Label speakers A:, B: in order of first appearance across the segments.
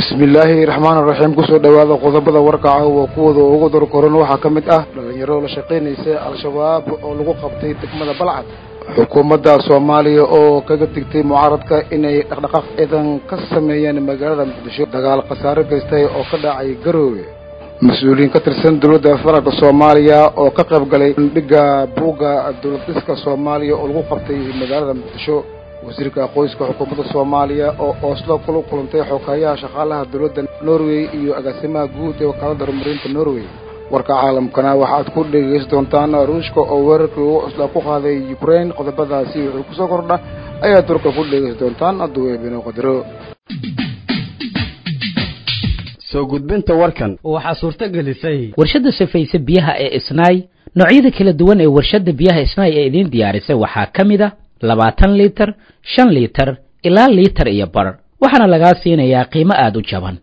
A: bismillaahi raxmaan raxiim kusoo dhowaada qodobada warkaca oo kuwooda ugu dorkoran waxaa ka mid ah dhalinyaro la shaqaynaysa al-shabaab oo lagu qabtay degmada balcad xukuumadda soomaaliya oo kaga digtay mucaaradka inay dhaqdhaqaaq ciidan ka sameeyeen magaalada muqdisho dagaal khasaare gaystay oo ka dhacay garoowe mas-uuliyiin ka tirsan dowladda federaalka soomaaliya oo ka qayb galay bandhigga buugga dowlad dhiska soomaaliya oo lagu qabtay magaalada muqdisho wasiirka qoyska xukuumadda soomaaliya oo ooslo kula kulantay xoghayaha shaqaalaha dowladda norway iyo agaasimaha guud ee wakaalada horumarinta norway warka caalamkana waxaad ku dhegaysan doontaan ruushka oo weerarkii ugu cuslaa ku qaaday ukraine qodobadaasi wuxuu kusoo kordha ayaad durka ku dhegaysan doontaan hadduu eebino qadaro
B: soo gudbinta warkan
C: waxaa suurto gelisay
D: warshadda safayse biyaha ee isnaay noocyada kala duwan ee warshadda biyaha isnaay ee idiin diyaarisay waxaa ka mid a labaatan liitar shan liitar ilaa liitar iyo bar waxaana lagaa siinayaa qiimo aada u jaban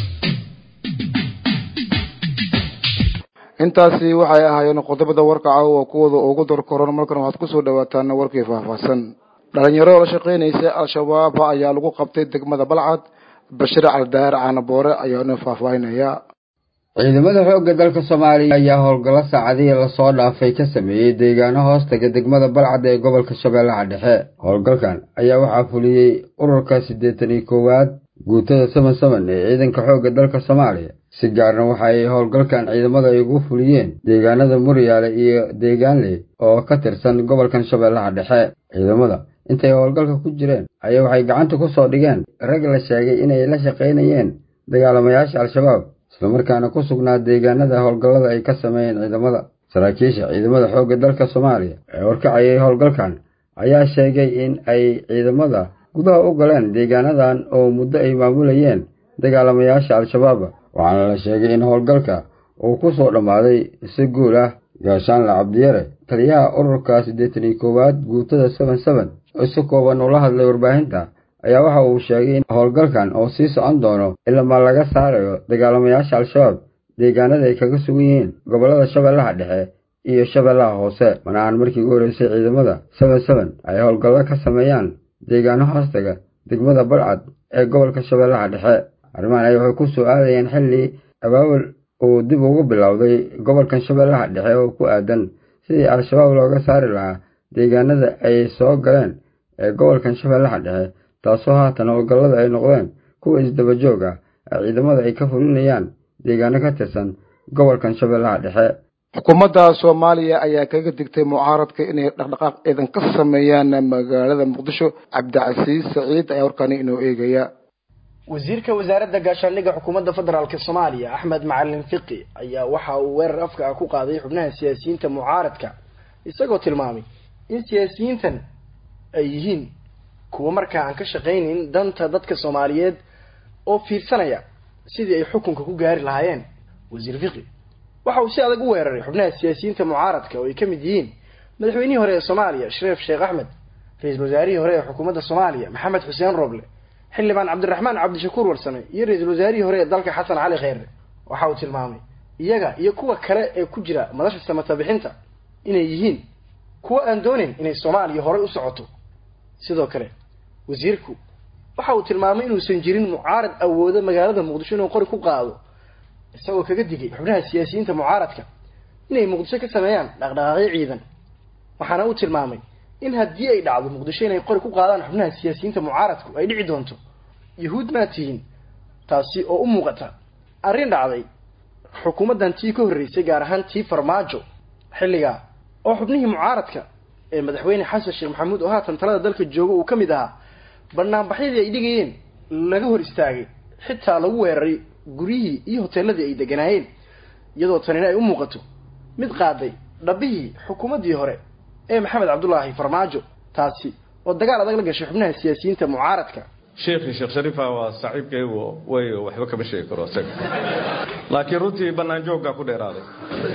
A: intaasi waxay ahaayeen qodobada warkaca oo kuwooda ugu dorkoran markan waxaad kusoo dhawaataan warkii faahfaahsan dhalinyaro la shaqaynaysa al-shabaab ayaa lagu qabtay degmada balcad bashir caldaar caanaboore ayaana faahfaahinaya
B: ciidamada xoogga dalka soomaaliya ayaa howlgallo saacadihii lasoo dhaafay ka sameeyey deegaano hoostaga degmada balcad ee gobolka shabeellaha dhexe howlgalkan ayaa waxaa fuliyey ururka siddeetan iyo koowaad guutada saban saban ee ciidanka xoogga dalka soomaaliya si gaarna waxa ay howlgalkan ciidamada ay ugu fuliyeen deegaanada muryaale iyo deegaanley oo ka tirsan gobolkan shabeellaha dhexe ciidamada intay howlgalka ku jireen ayaa waxay gacanta ku soo dhigeen rag la sheegay inay la shaqaynayeen dagaalamayaasha al-shabaab islamarkaana ku sugnaa deegaanada howlgallada ay ka sameeyeen ciidamada saraakiisha ciidamada xoogga dalka soomaaliya ee horkacayay howlgalkan ayaa sheegay in ay ciidamada gudaha u galeen deegaanadan oo muddo ay maamulayeen dagaalamayaasha al-shabaab waxaana la sheegay in howlgalka uu ku soo dhammaaday si guul ah gaashaanla cabdiyare taliyaha ururka siddeetan iyo koowaad guutada saban saban oo si kooban ula hadlay warbaahinta ayaa waxa uu sheegay in howlgalkan oo sii socon doono ilamaa laga saarayo dagaalamayaasha al-shabaab deegaanada ay kaga sugan yihiin gobollada shabeellaha dhexe iyo shabeellaha hoose mana aan markii ugu horreysay ciidamada saban saban ay howlgallo ka sameeyaan deegaano hoostaga degmada balcad ee gobolka shabeellaha dhexe arrimahan ay waxay ku soo aadayeen xilli abaabul uu dib ugu bilowday gobolkan shabeellaha dhexe oo ku aadan sidii al-shabaab looga saari lahaa deegaanada ay soo galeen ee gobolkan shabeellaha dhexe taasoo haatan howlgallada ay noqdeen kuwa isdaba joog ah ee ciidamada ay ka fulinayaan deegaano ka tirsan gobolkan shabeellaha dhexe
A: xukuumadda soomaaliya ayaa kaga digtay mucaaradka inay dhaqdhaqaaq ciidan ka sameeyaan magaalada muqdisho cabdicasiis saciid ayaa warkaani inoo eegaya
C: wasiirka wasaaradda gaashaandhigga xukuumadda federaalk soomaaliya axmed macalin fiqi ayaa waxa uu weerar afka ah ku qaaday xubnaha siyaasiyiinta mucaaradka isagoo tilmaamay in siyaasiyiintan ay yihiin kuwa markaa aan ka shaqaynayn danta dadka soomaaliyeed oo fiirsanaya sidii ay xukunka ku gaari lahaayeen wasiir fiqi waxa uu si adag u weeraray xubnaha siyaasiyiinta mucaaradka oo ay ka mid yihiin madaxweynihii hore ee soomaaliya shariif sheekh axmed ra-iisul wasaarihii hore ee xukuumadda soomaaliya maxamed xuseen roble xildhibaan cabdiraxmaan cabdishakuur warsame iyo ra-iisul wasaarihii hore ee dalka xasan cali kheyre waxa uu tilmaamay iyaga iyo kuwa kale ee ku jira madasha samata bixinta inay yihiin kuwa aan doonayn inay soomaaliya horey u socoto sidoo kale wasiirku waxa uu tilmaamay inuusan jirin mucaarad awooda magaalada muqdisho inuu qori ku qaado isagoo kaga digay xubnaha siyaasiyiinta mucaaradka inay muqdisho ka sameeyaan dhaqdhaqaaqyo ciidan waxaana uu tilmaamay in haddii ay dhacdo muqdisho inay qori ku qaadaan xubnaha siyaasiyiinta mucaaradku ay dhici doonto yahuud maa tihiin taasi oo u muuqata arrin dhacday xukuumaddan tii ka horreysay gaar ahaan tii farmaajo xilligaa oo xubnihii mucaaradka ee madaxweyne xasan sheekh maxamuud oo haatan talada dalka jooga uu ka mid ahaa banaanbaxyadii ay dhigayeen laga hor istaagay xitaa lagu weeraray guryihii iyo hoteeladii ay deganaayeen iyadoo tanina ay u muuqato mid qaaday dhabbihii xukuumaddii hore ee maxamed cabdulaahi farmaajo taasi oo dagaal adag la gashay xubnaha siyaasiyiinta mucaaradka
E: sheekhii sheekh shariifa waa saaxiibkaygu way waxba kama sheegi karo isaga laakiin runtii bannaan jooggaa ku dheeraaday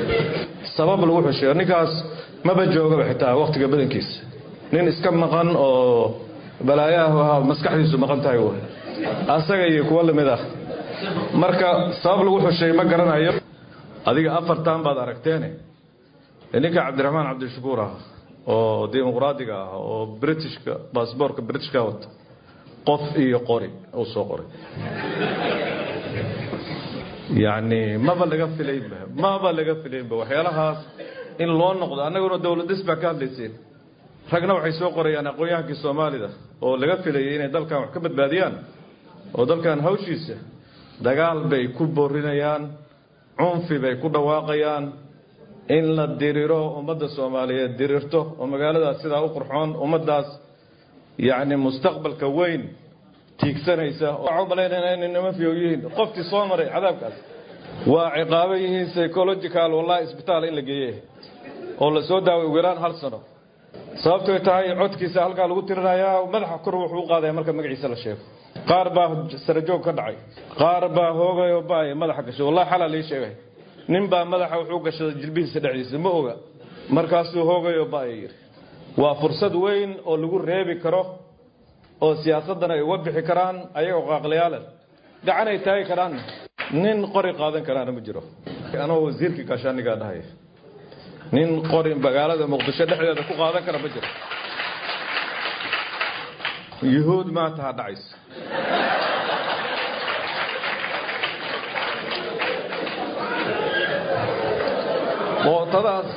E: sabab lagu xusheeyo ninkaas maba joogaba xitaa wakhtiga badankiisa nin iska maqan oo balaayaha ahaa maskaxdiisu maqan tahay w asaga iyo kuwo lamid ah marka sabab lagu xusheey ma garanayo adiga afartan baad aragteene ninka cabdiraxmaan cabdishakuur ah oo dimuqraadiga ah oo britishka baasboorka britishka wata qof iyo qori uu soo qoray yacni maba laga filaynba maba laga filaynba waxyaalahaas in loo noqdo annaguna dowladis baa ka hadlayseen ragna waxay soo qorayaan aqoon-yahankii soomaalida oo laga filayay inay dalkan wax ka badbaadiyaan oo dalkan hawshiisa dagaal bay ku boorinayaan cunfi bay ku dhawaaqayaan in la diriro ummadda soomaaliyeed dirirto oo magaaladaas sidaa u qurxoon ummaddaas yacni mustaqbalka weyn tiigsanaysa waxaa u malaynayna inay nima fiyow yihiin qoftii soo maray cadaabkaas waa ciqaabo yihiin psychological wallahi isbitaal in la geeye oo la soo daaway ugu yaraan hal sano sababtoy tahay codkiisa halkaa lagu tirinayaa madaxa kor wuxuu u qaadaya marka magaciisa la sheego qaar baa sarajoog ka dhacay qaar baa hoogayoo baaya madaxa gashay wallahi xalaa lii sheegay nin baa madaxa wuxuu gashaday jilbihiisa dhexdiisa ma oga markaasuu hoogayoo baaya yidhi waa fursad weyn oo lagu reebi karo oo siyaasaddan ay uga bixi karaan ayagoo qaaqlayaale gacan ay taagi karaanna nin qori qaadan karaana ma jiro anoo wasiirkii gaashaanigaa dhahaya nin qori magaalada muqdisho dhexdeeda ku qaadan kara ma jiro yuhuud maanta ha dhacaysa mootadaas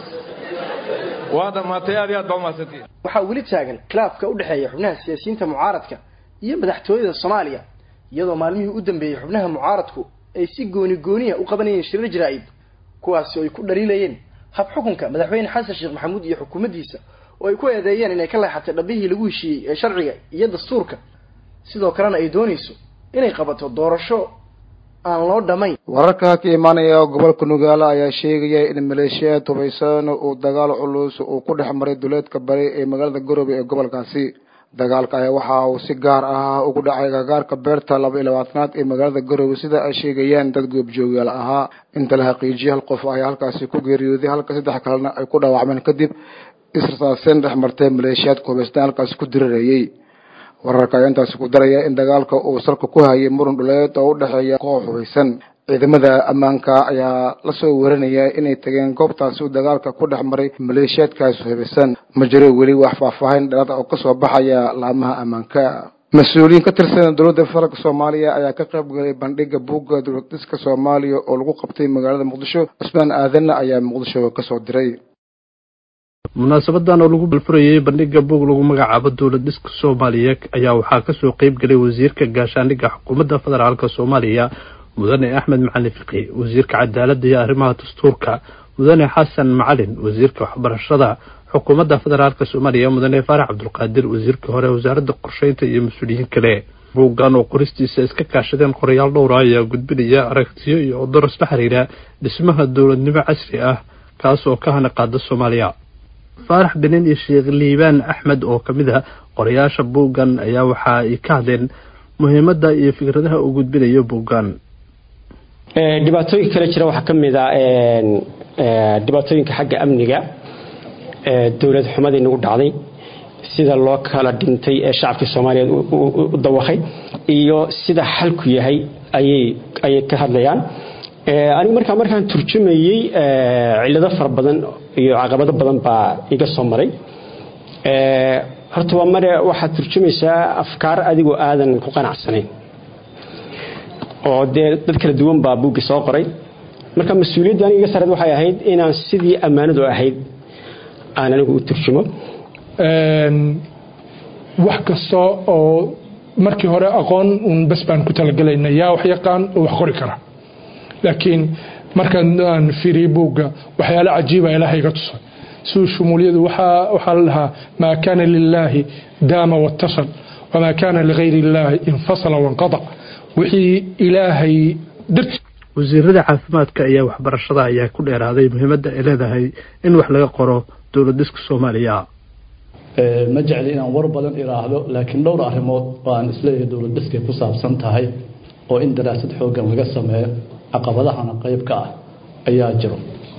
E: waa dhammaatay aad iyo aad baa umahadsantiin
C: waxaa weli taagan khilaafka u dhexeeya xubnaha siyaasiyiinta mucaaradka iyo madaxtooyada soomaaliya iyadoo maalmihii u dambeeyey xubnaha mucaaradku ay si gooni gooniya u qabanayeen shirar jaraa'id kuwaasi oo ay ku dhaliilayeen hab xukunka madaxweyne xasan sheekh maxamuud iyo xukuumaddiisa oo ay ku eedeeyeen inay ka leexatay dhabihii lagu heshiiyey ee sharciga iyo dastuurka sidoo kalena ay doonayso inay qabato doorasho aan loo dhammayn
A: wararka ka imaanaya gobolka nugaale ayaa sheegaya in maleeshiyaad hubaysan uu dagaal culus uu ku dhex maray duleedka bari ee magaalada garowe ee gobolkaasi dagaalka ayaa waxa uu si gaar ah ugu dhacay gagaarka beerta laba iyo labaatanaad ee magaalada garowe sida ay sheegayaan dad goobjoogyaal ahaa inta la xaqiijiyay hal qof ayaa halkaasi ku geeriyooday halka saddex kalena ay ku dhaawacmeen kadib israsaaseen dhex martay maleeshiyaadka hubaystan halkaasi ku dirirayay wararka ayaa intaasi ku daraya in dagaalka uu salka ku hayay muran dhuleed oo u dhexeeya koox hubaysan ciidamada ammaanka ayaa lasoo warinaya inay tageen goobtaasi uu dagaalka ku dhex maray maleeshiyaadkaas hubaysan ma jiro weli wax faahfaahin dheeraad oo kasoo baxaya laamaha ammaanka mas-uuliyiin ka tirsan dowladda federaalk soomaaliya ayaa ka qayb galay bandhiga buugga dowladiska soomaaliya oo lagu qabtay magaalada muqdisho cusmaan aadanna ayaa muqdisho kasoo diray
F: munaasabadan oo lagu balfurayay bandhiga buug lagu magacaabo dowlad dhiska soomaaliya ayaa waxaa kasoo qeyb galay wasiirka gaashaandhigga xukuumadda federaalk soomaaliya mudane axmed macalin fiqi wasiirka cadaaladda iyo arrimaha dastuurka mudane xasan macalin wasiirka waxbarashada xukuumadda federaalk soomaaliya mudane faarax cabdulqaadir wasiirkii hore wasaaradda qorsheynta iyo mas-uuliyiin kale buuggan oo qoristiisa iska kaashadeen qorayaal dhowra ayaa gudbinaya aragtiyo iyo odoros la xiriira dhismaha dowladnimo casri ah kaas oo ka hana qaada soomaaliya faarax benin iyo sheekh liibaan axmed oo ka mid a qorayaasha buuggan ayaa waxa ay ka hadleen muhiimadda iyo fikradaha uu gudbinayo buuggan
G: dhibaatooyinka kale jira waxaa ka mid a dhibaatooyinka xagga amniga dowlad xumadii nagu dhacday sida loo kala dhintay ee shacabkii soomaaliyeed u dawaqay iyo sida xalku yahay ayay ka hadlayaan anigu markaa markaan turjumayey cilado fara badan iyo caqabado badan baa iga soo maray horta waa mare waxaad turjumaysaa afkaar adigoo aadan ku qanacsanayn oo dee dad kala duwan baa buuggi soo qoray marka mas-uuliyadda aniga iga sareed waxay ahayd inaan sidii ammaanadu ahayd aan anigu u turjumo
H: wax kasta oo markii hore aqoon uun bas baan ku talagalayna yaa wax yaqaan oo wax qori kara laakiin markaan aan fiiriyey buugga waxyaalo cajiiba ilaahay iga tusay siduu shumuuliyadu waxaa la dhahaa maa kaana lilaahi daama watasal wamaa kaana ligayri illaahi infasala wanqadac wixii ilaahay darti
F: wasiirada caafimaadka iyo waxbarashada ayaa ku dheeraaday muhiimadda ay leedahay in wax laga qoro dowlad dhiska soomaaliya
I: ma jecli inaan war badan iraahdo laakiin dhowr arrimood oo aan isleeyahay dowlad dhiskay ku saabsan tahay oo in daraasad xooggan laga sameeyo caqabadahana qayb ka ah ayaa jiro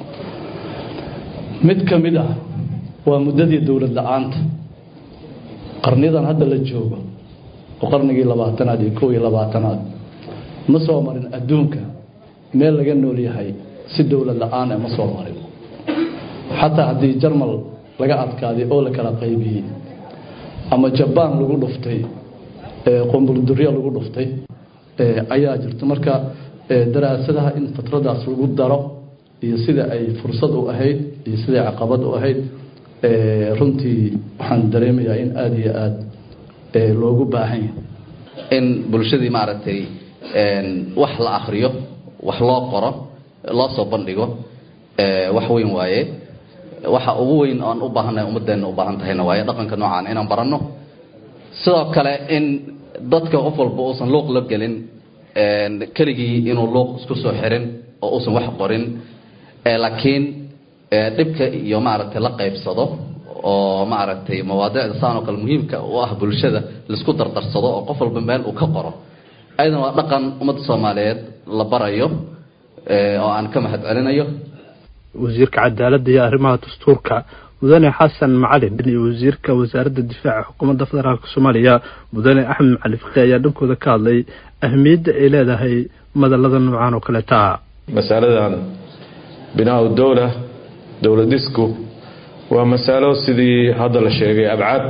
I: mid ka mid ah waa muddadii dowlad la-aanta qarnidan hadda la joogo oo qarnigii labaatanaad iyo kow iyo labaatanaad ma soo marin adduunka meel laga nool yahay si dowlad la-aan ma soo marin xataa haddii jarmal laga adkaaday oo la kala qaybiyey ama jabaan lagu dhuftay qomburdurya lagu dhuftay ayaa jirta marka daraasadaha in fatradaas lagu daro iyo sida ay fursad u ahayd iyo siday caqabad u ahayd runtii waxaan dareemayaa in aada iyo aada loogu baahan yahay
J: in bulshadii maaragtay wax la akriyo wax loo qoro loo soo bandhigo wax weyn waaye waxa ugu weyn oan u baahannahay ummadeenna u baahan tahayna waaye dhaqanka noocaan inaan baranno sidoo kale in dadka qof walba uusan luuq la gelin keligii inuu luuq isku soo xirin oo uusan wax qorin laakiin dhibka iyo maaragtay la qaybsado oo maaragtay mawaadicda saan oo kale muhiimka u ah bulshada laisku dardarsado oo qof walba meel uu ka qoro ayadana waa dhaqan ummadda soomaaliyeed la barayo oo aan ka mahad celinayo
F: wasiirka cadaaladda iyo arrimaha dastuurka mudane xasan macalin iyo wasiirka wasaaradda difaaca xukuumadda federaalk soomaaliya mudane axmed macalin fiqi ayaa dhankooda ka hadlay ahmiyadda ay leedahay madalada noocaan oo kaleeta ah
E: masaladan binaa dowla dowladisku waa masalo sidii hadda la sheegay abcaad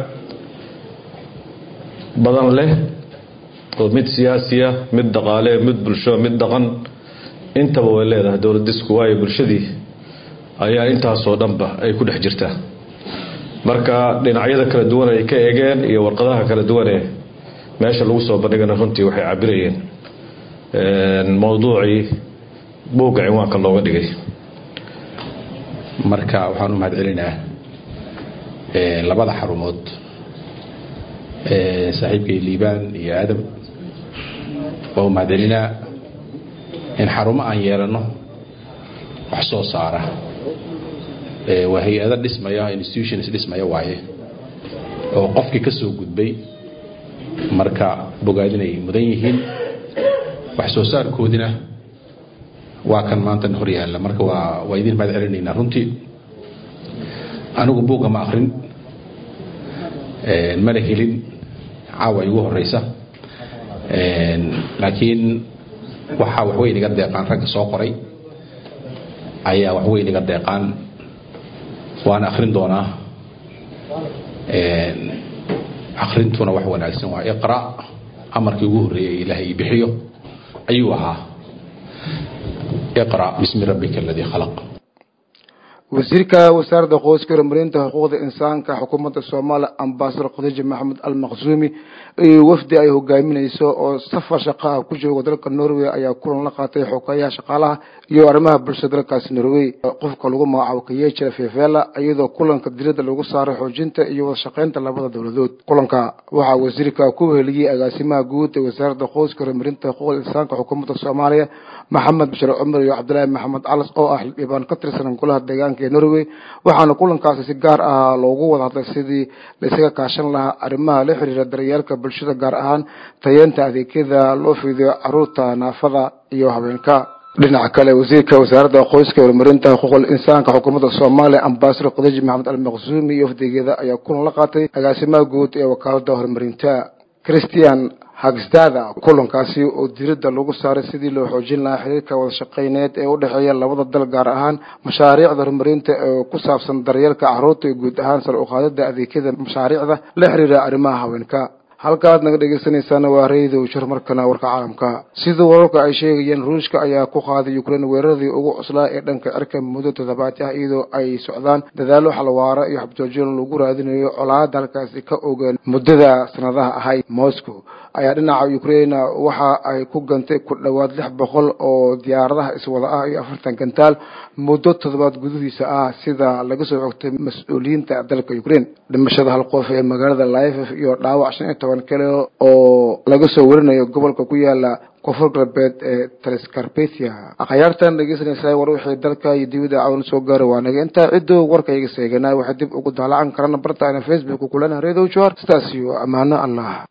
E: badan leh oo mid siyaasiya mid dhaqaale mid bulsho mid dhaqan intaba way leedahay dowladisku waayo bulshadii ayaa intaasoo dhanba ay ku dhex jirtaa marka dhinacyada kala duwan ay ka egeen iyo warqadaha kala duwanee meesha lagu soo bandhigana runtii waxay cabirayeen mowduucii buugga cinwaanka looga dhigay
K: marka waxaan u mahad celinaa labada xarumood saaxiibkay liibaan iyo aadam waa u mahad celinaa in xarumo aan yeelano wax soo saara waa hay-ado dhismaya institutions dhismaya waaye oo qofkii ka soo gudbay marka bogaadinay mudan yihiin wax soo saarkoodina waa kan maantan hor yaalla marka waa waa idin mahad celinaynaa runtii anigu buugga ma akrin mana helin caawa igu horeysa laakiin waxaa waxweyn iga deeqaan ragga soo qoray ayaa waxweyn iga deeqaan waan akrin doonaa akrintuna wax wanaagsan waa iqra amarkii ugu horreeyay ilaahay ii bixiyo ayuu ahaa iqra bismi rabbika aladii khalaq
A: wasiirka wasaaradda qoyska horumarinta xuquuqda insaanka xukuumadda soomaaliya ambasador khadiija maxamed al maqsuumi iyo wafdi ay hogaaminayso oo safar shaqa ah ku jooga dalka norway ayaa kulan la qaatay xogeeyaha shaqaalaha iyo arrimaha bulshada dalkaasi norway qofka lagu magacaabo kayejira fevela iyadoo kulanka diradda lagu saaray xoojinta iyo wada shaqeynta labada dowladood kulanka waxaa wasiirka ku weheliyey agaasimaha guud ee wasaaradda qoyska horumarinta xuquuqda insaanka xukuumadda soomaaliya maxamed bashir cumar iyo cabdilaahi maxamed calas oo ah xildhibaan ka tirsan golaha deegaanka ee norway waxaana kulankaasi si gaar ah loogu wada hadlay sidii laisaga kaashan lahaa arrimaha la xiriira daryeelka bulshada gaar ahaan tayeenta adeegyada loo fiidiyo caruurta naafada iyo habeenka dhinaca kale wasiirka wasaaradda qoyska horumarinta xuquuqul insaanka xukuumadda soomaaliya ambasador khadiij maxamed almaqsuumi iyo wafdigeeda ayaa kulan la qaatay agaasimaha guud ee wakaalada horumarinta christian hagsdada kulankaasi oo diradda lagu saaray sidii loo xoojin lahaa xiriirka wada shaqeyneed ee u dhexeeya labada dal gaar ahaan mashaariicda horumarinta ee ku saabsan daryeelka carruurta iyo guud ahaan sar uqaadida adeegyada mashaariicda la xiriira arrimaha haweenka halkaaad naga dhegeysanaysaana waa raydow shar markana warka caalamka sida wararka ay sheegayeen ruushka ayaa ku qaaday ukrain weeraradii ugu cuslaa ee dhanka cirka muddo toddobaad ah iyadoo ay socdaan dadaalo xalwaara iyo xabjoojin lagu raadinayo colaada halkaasi ka ogaan muddada sanadaha ahayd moscow ayaa dhinaca ukraina waxa ay ku gantay ku dhowaad lix boqol oo diyaaradaha iswada ah iyo afartan gantaal muddo toddobaad gudihiisa ah sida laga soo xogtay mas-uuliyiinta dalka ukraine dhimashada hal qof ee magaalada laifef iyo dhaawac shan iyo toban kale oo laga soo warinayo gobolka ku yaala koonfur galbeed ee taliscarpathia akhyaartan dhegeysanaysaa war wixii dalka iyo dibadda cawn soo gaara waa naga intaa ciddoo warkayga seeganaa waxay dib ugu daalacan karana bartaana facebook kulana redio jor sidaas iyo ammaano allah